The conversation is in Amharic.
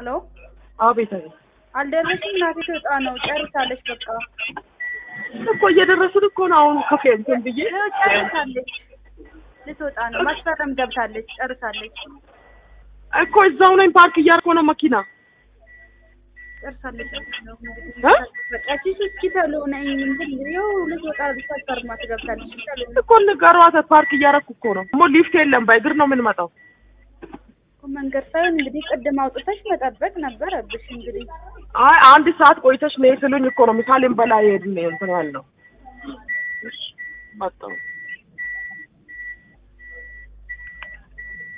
ሄሎ አቤት አቤት አልደረስም። እናቴ ትወጣ ነው ጨርሳለች። በቃ እኮ እየደረስን እኮ ነው። አሁን ከፌ እንትን ብዬ ይኸው ጨርሳለች። ልትወጣ ነው። ማስፈረም ገብታለች። ጨርሳለች። እኮ እዛው ነኝ። ፓርክ እያደረኩ ነው መኪና ጨርሳለች። እ? በቃ ቺስ እስኪ ተሎ ነኝ እንትን ይኸው ልትወጣ ልታስፈርማት ገብታለች። ተሎ ነኝ። እኮ ንገሯት። ፓርክ እያደረኩ እኮ ነው። ደግሞ ሊፍት የለም። በእግር ነው የምንመጣው። መንገድ ሳይሆን እንግዲህ ቅድም አውጥተሽ መጠበቅ ነበረብሽ። እንግዲህ አይ አንድ ሰዓት ቆይተሽ ነይ ስሉኝ እኮ ነው ምሳሌም በላይ ሄድን እንትን ያልነው። እሺ መጣሁ።